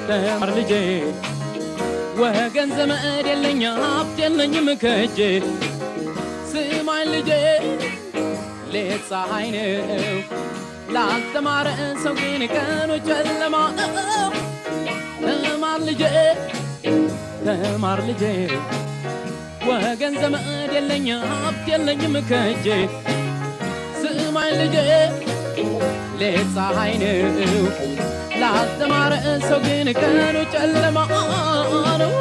ተማር ልጄ ወገን ዘመድ የለኝ ሀብት የለኝም ከእጄ ስማኝ ልጄ ሌት ፀሐይ ነው ላልተማረ ሰው ግን ቀኑ ጨለማ ተማር ልጄ ተማር ልጄ ወገን ዘመድ የለኝ ሀብት የለኝም ከእጄ ስማኝ ልጄ ሌት ፀሐይ ነው ላልተማረ ሰው ግን ቀኑ ጨለማ ነው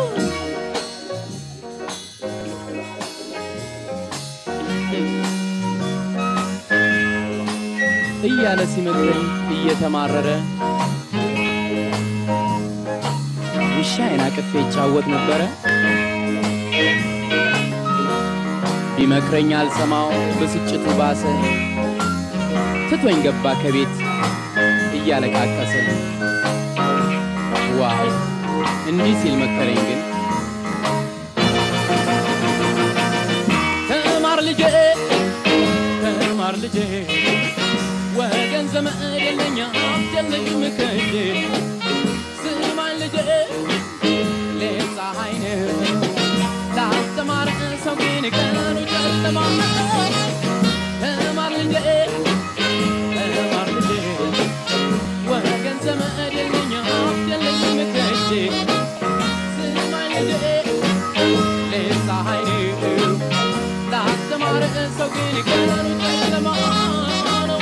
እያለ ሲመክረኝ እየተማረረ ውሻዬን አቅፌ ይጫወት ነበረ። ቢመክረኝ አልሰማው ብስጭቱ ባሰ፣ ትቶኝ ገባ ከቤት እያለቃቀሰ። ዋው እንዲህ ሲል መከረኝ ግን ተማር ልጄ ተማር ልጄ ወገን ዘመድ የለኝ ሀብት የለኝም ከእጄ ስማኝ ልጄ ሌት ፀሐይ ነው ላስተማረ ሰው ግን ቀኑ ጨለማ ተማር ልጄ ተማር ልጄ ወገን ዘመድ የለኝ ሀብት የለኝም ከእጄ ስማኝ ልጄ ሌት ፀሐይ ነው ላስተማረ ሰው ግን ቀኑ ጨለማ ነው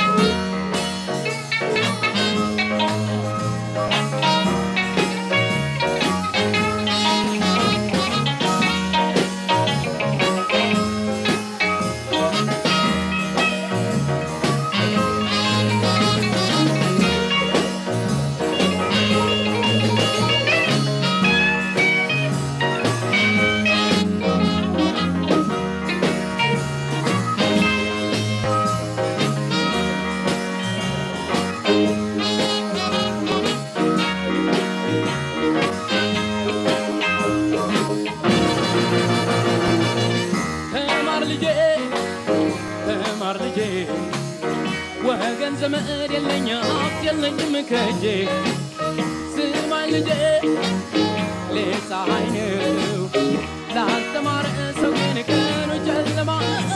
ተማር ልጄ ተማር ልጄ ወገን ዘመድ የለኝ ሀብት የለኝም ከእጄ ስማኝ ልጄ ሌት ፀሐይ ነው ላልተማረ ሰው ግን ቀኑ ጨለማ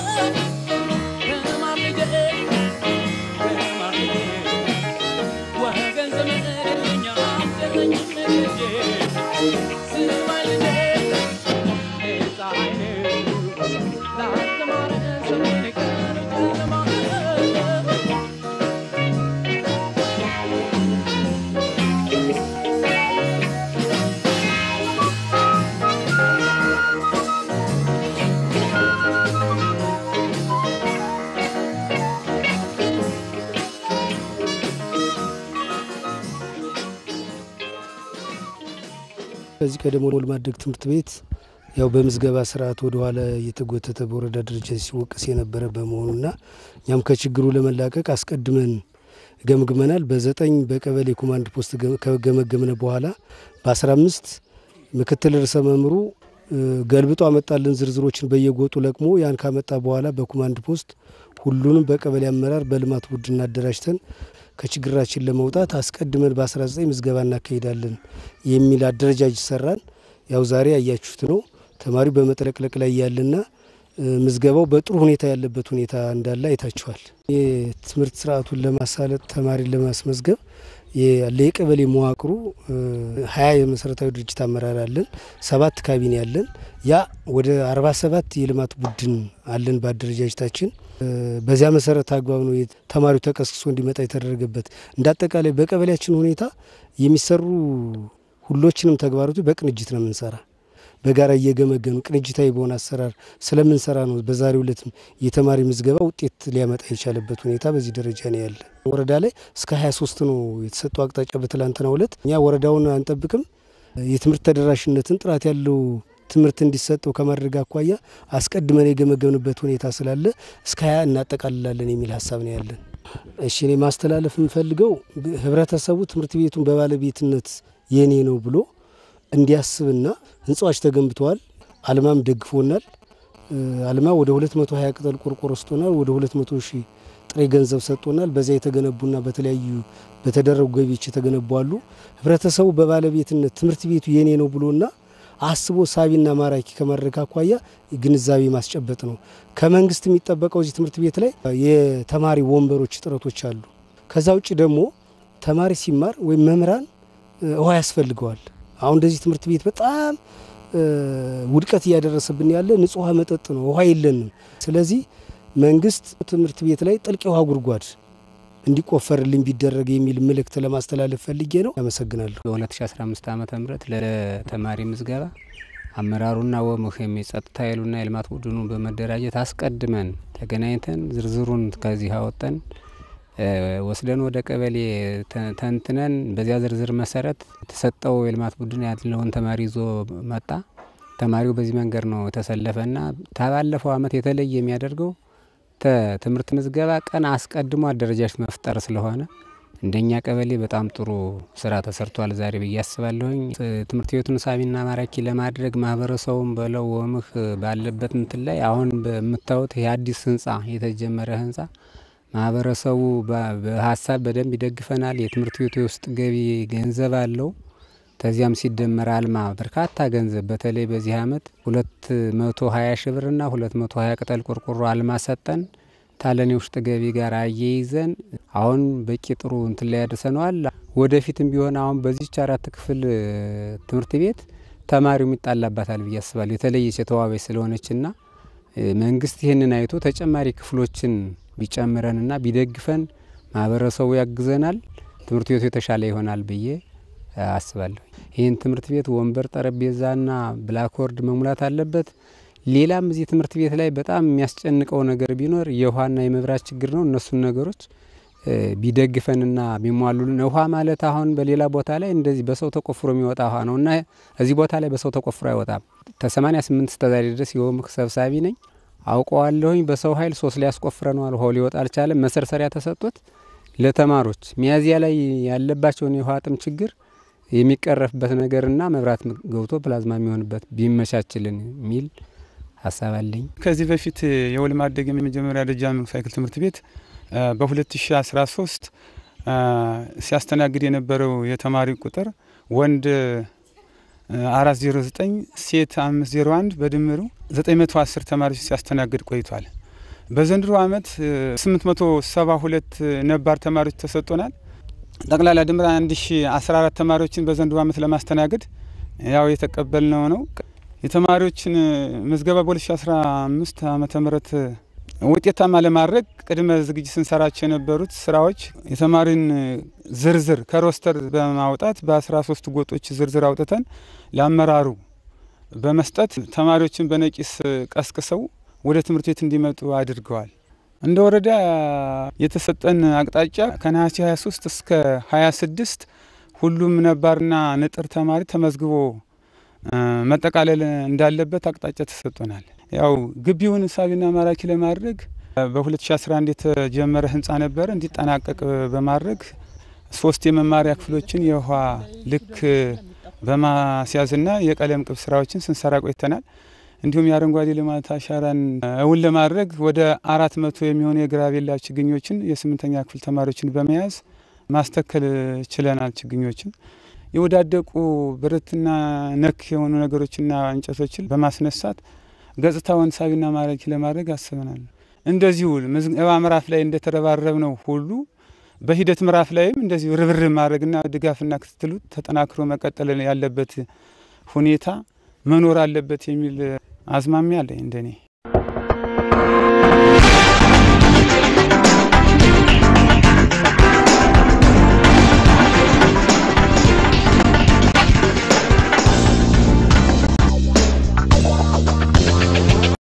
ተማር ልጄ ተማር ልጄ ወገን ዘመድ የለኝ ሀብት የለኝም ከእጄ ስማኝ ልጄ ሌት ፀሐይ ነው ላልተማረ ሰው ግን ቀኑ ጨለማ ከዚህ ቀደም ወልድ ማደግ ትምህርት ቤት ያው በምዝገባ ስርዓት ወደኋላ እየተጎተተ በወረዳ ደረጃ ሲወቀስ የነበረ በመሆኑና እኛም ከችግሩ ለመላቀቅ አስቀድመን ገምግመናል። በዘጠኝ በቀበሌ ኮማንድ ፖስት ገ- ከገመገምነ በኋላ በአስራ አምስት ምክትል ርዕሰ መምህሩ እ፣ ገልብጦ አመጣልን ዝርዝሮችን በየጎጡ ለቅሞ ያን ካመጣ በኋላ በኮማንድ ፖስት ሁሉንም በቀበሌ አመራር በልማት ቡድን አደራጅተን ከችግራችን ለመውጣት አስቀድመን በ19 ምዝገባ እናካሂዳለን የሚል አደረጃጀት ሰራን። ያው ዛሬ ያያችሁት ነው። ተማሪው በመጥለቅለቅ ላይ ያለና እ፣ ምዝገባው በጥሩ ሁኔታ ያለበት ሁኔታ እንዳለ አይታችኋል። የትምህርት ስርዓቱን ለማሳለጥ ተማሪን ለማስመዝገብ ያለ የቀበሌ መዋቅሩ እ፣ ሀያ የመሰረታዊ ድርጅት አመራር አለን፣ ሰባት ካቢኔ አለን። ያ ወደ አርባ ሰባት የልማት ቡድን አለን በአደረጃጀታችን እ፣ በዚያ መሰረት አግባብ ነው የት- ተማሪው ተቀስቅሶ እንዲመጣ የተደረገበት። እንደ አጠቃላይ በቀበሌያችን ሁኔታ የሚሰሩ ሁሎችንም ተግባራቶች በቅንጅት ነው የምንሰራ በጋራ እየገመገኑ ቅንጅታዊ በሆነ አሰራር ስለምንሰራ ነው በዛሬው ዕለት የተማሪ ምዝገባ ውጤት ሊያመጣ የቻለበት ሁኔታ በዚህ ደረጃ ነው ያለ። ወረዳ ላይ እስከ 23 ነው የተሰጠው አቅጣጫ በትላንትናው ዕለት። እኛ ወረዳውን አንጠብቅም። የትምህርት ተደራሽነትን ጥራት ያለው ትምህርት እንዲሰጠው ከማድረግ አኳያ አስቀድመን የገመገምንበት ሁኔታ ስላለ እስከ 20 እናጠቃልላለን የሚል ሀሳብ ነው ያለን። እሺ እኔ ማስተላለፍ የምፈልገው ህብረተሰቡ ትምህርት ቤቱን በባለቤትነት የኔ ነው ብሎ እንዲያስብና ህንፃዎች ተገንብተዋል። አልማም ደግፎናል። እ፣ አልማ ወደ 220 ቅጠል ቆርቆሮ ስጦናል። ወደ 200 ሺህ ጥሬ ገንዘብ ሰጥቶናል። በዚያ የተገነቡና በተለያዩ በተደረጉ ገቢዎች የተገነቡ አሉ። ህብረተሰቡ በባለቤትነት ትምህርት ቤቱ የኔ ነው ብሎና አስቦ ሳቢና ማራኪ ከማድረግ አኳያ ግንዛቤ ማስጨበጥ ነው። ከመንግስት የሚጠበቀው እዚህ ትምህርት ቤት ላይ የተማሪ ወንበሮች እጥረቶች አሉ። ከዛ ውጭ ደግሞ ተማሪ ሲማር ወይም መምህራን ውሃ ያስፈልገዋል። አሁን እንደዚህ ትምህርት ቤት በጣም ውድቀት እያደረሰብን ያለ ንጹህ ውሃ መጠጥ ነው። ውሃ የለንም። ስለዚህ መንግስት ትምህርት ቤት ላይ ጥልቅ የውሃ ጉድጓድ እንዲቆፈርልኝ ቢደረግ የሚል መልእክት ለማስተላለፍ ፈልጌ ነው። አመሰግናለሁ። በ2015 ዓ ም ለተማሪ ምዝገባ አመራሩና ወምህም የጸጥታ ኃይሉና የልማት ቡድኑ በመደራጀት አስቀድመን ተገናኝተን ዝርዝሩን ከዚህ አወጠን ወስደን ወደ ቀበሌ ተንትነን በዚያ ዝርዝር መሰረት የተሰጠው የልማት ቡድን ያለውን ተማሪ ይዞ መጣ። ተማሪው በዚህ መንገድ ነው የተሰለፈና ባለፈው አመት የተለየ የሚያደርገው ትምህርት ምዝገባ ቀን አስቀድሞ አደረጃጀት መፍጠር ስለሆነ እንደኛ ቀበሌ በጣም ጥሩ ስራ ተሰርቷል ዛሬ ብዬ አስባለሁኝ። ትምህርት ቤቱን ሳቢና ማራኪ ለማድረግ ማህበረሰቡም በለው ወምህ ባለበት እንትን ላይ አሁን በምታዩት የአዲስ ህንጻ የተጀመረ ህንጻ ማህበረሰቡ በሀሳብ በደንብ ይደግፈናል። የትምህርት ቤቱ የውስጥ ገቢ ገንዘብ አለው። ከዚያም ሲደመር አልማ በርካታ ገንዘብ በተለይ በዚህ አመት ሁለት መቶ ሀያ ሺ ብርና ሁለት መቶ ሀያ ቅጠል ቆርቆሮ አልማ ሰጠን ታለን የውስጥ ገቢ ጋር አያይዘን አሁን በቂ ጥሩ እንትን ላይ ያደርሰነዋል። ወደፊትም ቢሆን አሁን በዚች አራት ክፍል ትምህርት ቤት ተማሪው የሚጣላባታል ብዬ አስባለሁ። የተለየች የተዋበች ስለሆነችና መንግስት ይህንን አይቶ ተጨማሪ ክፍሎችን ቢጨምረንና ቢደግፈን ማህበረሰቡ ያግዘናል፣ ትምህርት ቤቱ የተሻለ ይሆናል ብዬ አስባለሁ። ይህን ትምህርት ቤት ወንበር፣ ጠረጴዛና ብላክቦርድ መሙላት አለበት። ሌላም እዚህ ትምህርት ቤት ላይ በጣም የሚያስጨንቀው ነገር ቢኖር የውሃና የመብራት ችግር ነው። እነሱን ነገሮች ቢደግፈንና ቢሟሉልን ውሃ ማለት አሁን በሌላ ቦታ ላይ እንደዚህ በሰው ተቆፍሮ የሚወጣ ውሃ ነው እና እዚህ ቦታ ላይ በሰው ተቆፍሮ አይወጣም። ከሰማኒያ ስምንት እስከዛሬ ድረስ የወምክ ሰብሳቢ ነኝ አውቀዋለሁኝ። በሰው ኃይል ሶስት ላይ ያስቆፍረነዋል። ውሃው ሊወጣ አልቻለም። መሰርሰሪያ ተሰጥቶት ለተማሪዎች ሚያዝያ ላይ ያለባቸውን የውሃ ጥም ችግር የሚቀረፍበት ነገርና መብራት ገብቶ ፕላዝማ የሚሆንበት ቢመቻችልን የሚል ሀሳብ አለኝ። ከዚህ በፊት የወል ማደግ የመጀመሪያ ደረጃ ሳይክል ትምህርት ቤት በ2013 ሲያስተናግድ የነበረው የተማሪ ቁጥር ወንድ 409 ሴት 501 በድምሩ 910 ተማሪዎች ሲያስተናግድ ቆይቷል። በዘንድሮ ዓመት 872 ነባር ተማሪዎች ተሰጥቶናል። ጠቅላላ ድምር 1014 ተማሪዎችን በዘንድሮ ዓመት ለማስተናገድ ያው የተቀበልነው ነው። የተማሪዎችን ምዝገባ በ2015 ዓመተ ምህረት ውጤታማ ለማድረግ ቅድመ ዝግጅት ስንሰራቸው የነበሩት ስራዎች የተማሪን ዝርዝር ከሮስተር በማውጣት በ13 ጎጦች ዝርዝር አውጥተን ለአመራሩ በመስጠት ተማሪዎችን በነቂስ ቀስቅሰው ወደ ትምህርት ቤት እንዲመጡ አድርገዋል። እንደ ወረዳ የተሰጠን አቅጣጫ ከነሐሴ 23 እስከ 26 ሁሉም ነባርና ንጥር ተማሪ ተመዝግቦ መጠቃለል እንዳለበት አቅጣጫ ተሰጥቶናል። ያው ግቢውን ሳቢና ማራኪ ለማድረግ በ2011 የተጀመረ ህንፃ ነበረ እንዲጠናቀቅ በማድረግ ሶስት የመማሪያ ክፍሎችን የውሃ ልክ በማስያዝና የቀለም ቅብ ስራዎችን ስንሰራ ቆይተናል። እንዲሁም የአረንጓዴ ልማት አሻራን እውን ለማድረግ ወደ አራት መቶ የሚሆኑ የግራቤላ ችግኞችን የስምንተኛ ክፍል ተማሪዎችን በመያዝ ማስተከል ችለናል። ችግኞችን የወዳደቁ ብረትና ነክ የሆኑ ነገሮችና እንጨቶችን በማስነሳት ገጽታውን ሳቢና ማራኪ ለማድረግ አስበናል። እንደዚሁ ምዝገባ ምዕራፍ ላይ እንደተረባረብ ነው ሁሉ በሂደት ምዕራፍ ላይም እንደዚሁ ርብርብ ማድረግና ድጋፍና ክትትሉ ተጠናክሮ መቀጠል ያለበት ሁኔታ መኖር አለበት የሚል አዝማሚያ አለኝ እንደኔ